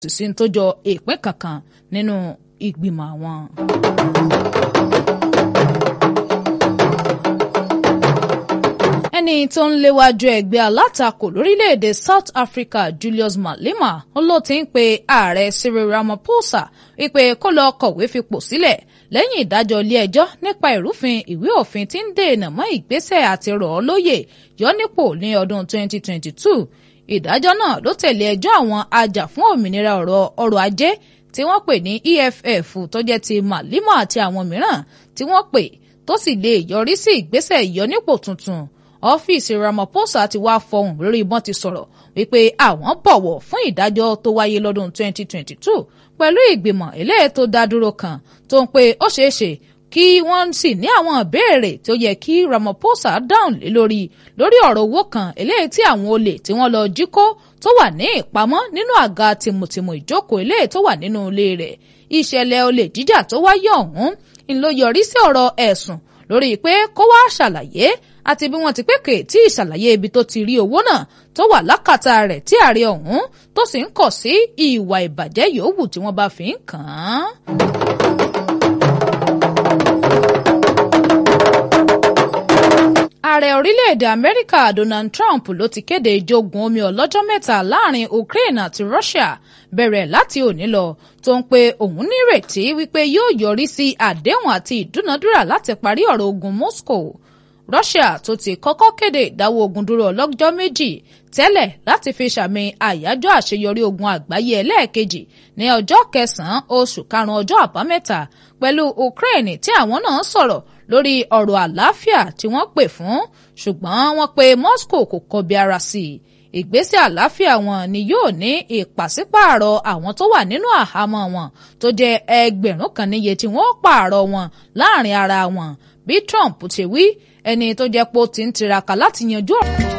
sì sí tó jọ ìpín kankan nínú ìgbìmọ̀ àwọn. ẹni tó ń léwájú ẹgbẹ́ alátakò lórílẹ̀‐èdè South Africa Julius Malema ló ti ń pe ààrẹ Cyril Ramaphosa wípé kó lọ kọ̀wé fipò sílẹ̀ lẹ́yìn ìdájọ́ ilé-ẹjọ́ nípa ìrúfin ìwé òfin tí ń dènà mọ́ ìgbésẹ̀ àti rọ̀ ọ́ lóyè yọ nípò ní ọdún 2022 ìdájọ́ náà ló tẹ̀lé ẹjọ́ àwọn ajàfún òmìnira ọ̀rọ̀ ọrọ̀ ajé tí wọ́n pè ní EFF tó jẹ́ ti Malema àti àwọn mìíràn tí wọ́n pè tó sì lè yọrí sí ìgbésẹ̀ ìyọnípò tuntun ọ́fíìsì Ramaphosa ti wá fọhùn lórí ìbọn ti sọ̀rọ̀ wípé àwọn bọ̀wọ̀ fún ìdájọ́ tó wáyé lọ́dún 2022 pẹ̀lú ìgbìmọ̀ eléyìí tó dá dúró kan tó ń pe ó ṣeé ṣe kí wọ́n sì ní àwọn ìbéèrè tó yẹ kí Ramaphosa dáhùn lé lórí lórí ọ̀rọ̀ owó kan eléyìí tí àwọn olè tí wọ́n lọ jí kó tó wà ní ìpamọ́ nínú àga tìmùtìmù ìjókòó eléyìí tó wà nínú ilé rẹ̀ ìṣẹ̀lẹ̀ olè jíjà tó wáyé ọ̀hún ń ló yọrí sí ọ̀rọ̀ ẹ̀sùn lórí pé kó wá ṣàlàyé àti bí wọ́n ti pèkè tí ìṣàlàyé ibi tó ti rí owó náà tó wà lákàtà rẹ̀ tí ààrẹ ọ̀hún tó sì ń kọ̀ sí ìwà ìbàjẹ́ yòówù tí wọ́n bá fi ń kàn án. ààrẹ orílẹ̀-èdè amẹ́ríkà donald trump ló ti kéde ìjogun omi ọlọ́jọ́ mẹ́ta láàrin ukraine àti russia bẹ̀rẹ̀ láti òní lọ tó ń pe òun nírètí wípé yóò yọrí sí àdéhùn àti ìdúnadúrà láti parí ọ̀rọ̀ ogun moscow russia tó ti kọ́kọ́ kéde ìdáwọ́ ogun dúró ọlọ́jọ́ méjì tẹ́lẹ̀ láti fi sàmì àyájọ́ àṣeyọrí ogun àgbáyé ẹlẹ́ẹ̀kejì ní ọjọ́ kẹsàn-án oṣù karùn-ún ọjọ́ àbámẹ́ta pẹ̀lú ukraine tí àwọn náà sọ̀rọ̀ lórí ọ̀rọ̀ àlàáfíà tí wọ́n pè fún ṣùgbọ́n wọ́n pe moscow kò kọbi ara sí i ìgbésẹ̀ àlàáfíà wọn ni yóò ní ìpàsípààrọ̀ àwọn tó wà nínú àhámọ́ wọn tó jẹ́ ẹgbẹ̀rún kan níye tí wọ́n pààrọ̀ wọn láàrin ara wọn bí trump ti wí ẹni tó jẹ́ pé ó ti ń tiraka láti yanjú ọ̀rọ̀.